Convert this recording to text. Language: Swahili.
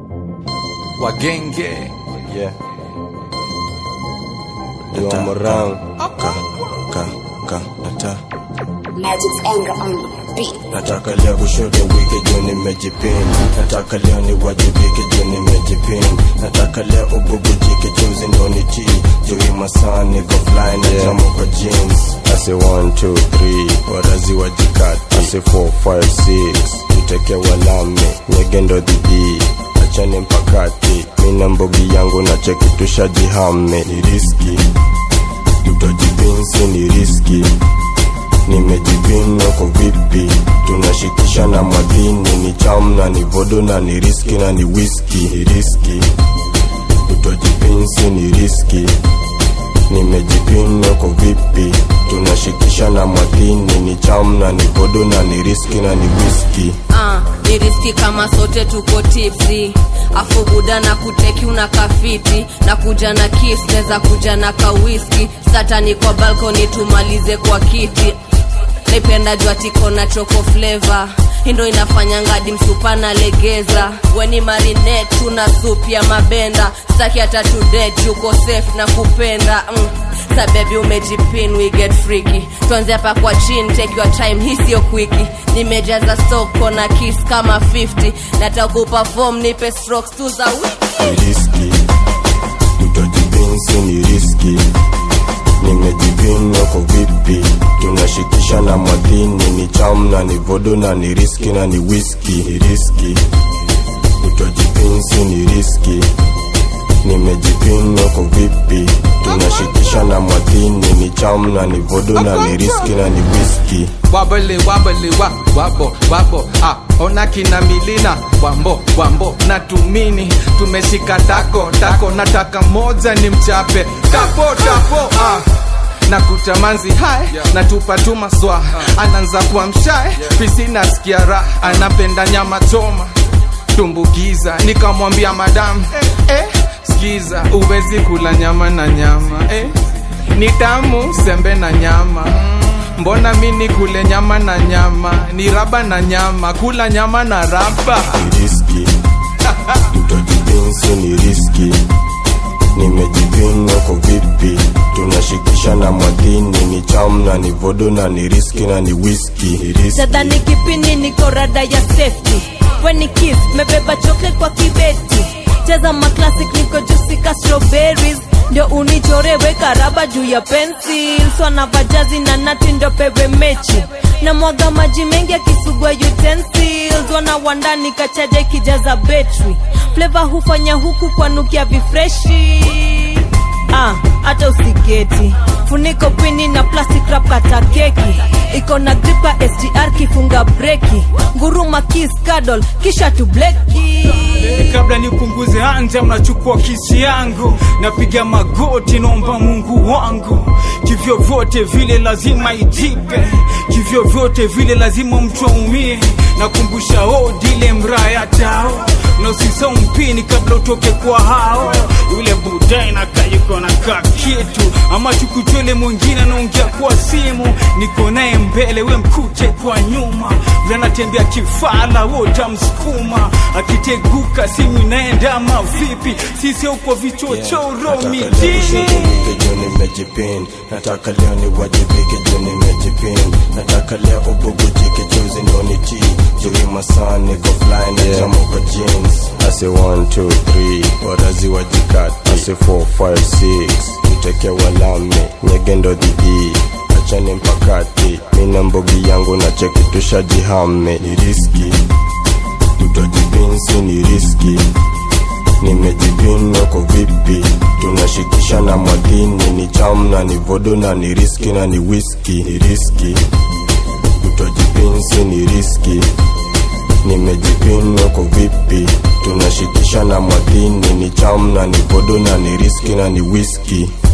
wagenge Yeah. Liwa morang. Ka, ka, ka, nata. Magic's anger on the beat. Nataka leo kushoto wiki juu nimejipin. Nataka leo niwajibike juu nimejipin. Nataka leo ububujike juzi ndo nitii. Juu hii masaa niko fly na jamu kwa jeans. Ase 1, 2, 3, warazi wajikati. Ase 4, 5, 6, tuteke walame. Nyege ndo dhidi achane mpakati. Mina mbogi yangu na cheki tushajihame. Ni riski, tutojipinsi ni riski nimejipinwa kwa vipi tunashikisha na madini ni cham na ni vodo na ni riski na ni whisky ni riski utojipinsi ni riski nimejipinwa kwa vipi tunashikisha na madini ni cham na ni vodo na ni riski na ni whisky Ah, ni riski kama sote tuko tipsi afu buda na kuteki una kafiti na kuja na kis neza kuja na kawiski satani kwa balkoni tumalize kwa kiti naipenda jua tiko na choko fleva hindo inafanya ngadi msupa na legeza weni marine tuna sup ya mabenda staki hata tudet yuko safe na kupenda mm. sabebi umejipin we get freaky tuanze hapa kwa chin take your time hii sio kwiki nimejaza soko na kiss kama 50 nataka kuperform nipe strokes tu za wiki ni riski utojipinsi ni riski nimejipinwa kwa vipi tunashikisha na madini ni cham na ni vodo na ni riski na ni whisky ni riski utojipinsi ni riski nimejipinwa kwa vipi tunashikisha na madini ni cham na ni vodo na ni riski na ni whisky wabele wabele wa wabo wabo ah, ona kina milina wambo wambo na tumini tumeshika tako tako nataka moja ni mchape tapo tapo ah na kutamanzi hai na tupa tu maswa anaanza kuwa mshae fisi nasikia raha anapenda nyama choma tumbukiza nikamwambia madamu eh, skiza uwezi kula nyama na nyama eh, ni tamu sembe na nyama mbona mi ni kule nyama na nyama ni raba na nyama kula nyama na raba ni riski utojipinsi ni riski nimejipinwa kwa vipi tunashikisha na madini ni cham na ni vodo na ni riski na ni whisky ni riski tadhani kipini niko rada ya safety weni kiss mebeba chocolate kwa kibeti cheza maclassic niko jusika strawberries ndio unichore weka raba juu ya pencil swana vajazi na nati ndo pewe mechi na mwaga maji mengi akisugua utensils wana wandani kachaja ikijaza betri fleva hufanya huku kwa nukia vifreshi ah, hata usiketi funiko pini na plastic wrap kata keki iko na gripa sdr kifunga breki nguruma kiss cuddle kisha tubleki kabla nipunguze anja mnachukua kisi yangu napiga magoti naomba mungu wangu kivyo vyote vile lazima ijipe kivyo vyote vile lazima mtu aumie nakumbusha odile mraya tao na usisau mpini kabla utoke kwa hao yule budai nakayuko na ka kitu ama chukuchwele mwingine anaongea kwa simu niko naye mbele we mkute kwa nyuma vile anatembea kifala wotamsukuma akiteguka simu inaenda ama vipi sisi uko vichochoro Nataka leo mijini ushirikike juu nimejipin nataka leo niwajibike juu nimejipin nataka leo ububujike juzi ndo nitii juu hii masaa niko fly na jamu kwa jeans ase 1 2 3 warazi wajikati ase 4 5 6 tuteke walame nyege ndo dhidi achane mpakati mina mbogi yangu na cheki tushajihame ni riski utojipinsi ni riski nimejipinwa kwa vipi tunashikisha na madini ni cham na ni vodo na ni riski na ni whisky ni riski utojipinsi ni riski nimejipinwa kwa vipi tunashikisha na madini ni cham na ni vodo na ni riski na ni whisky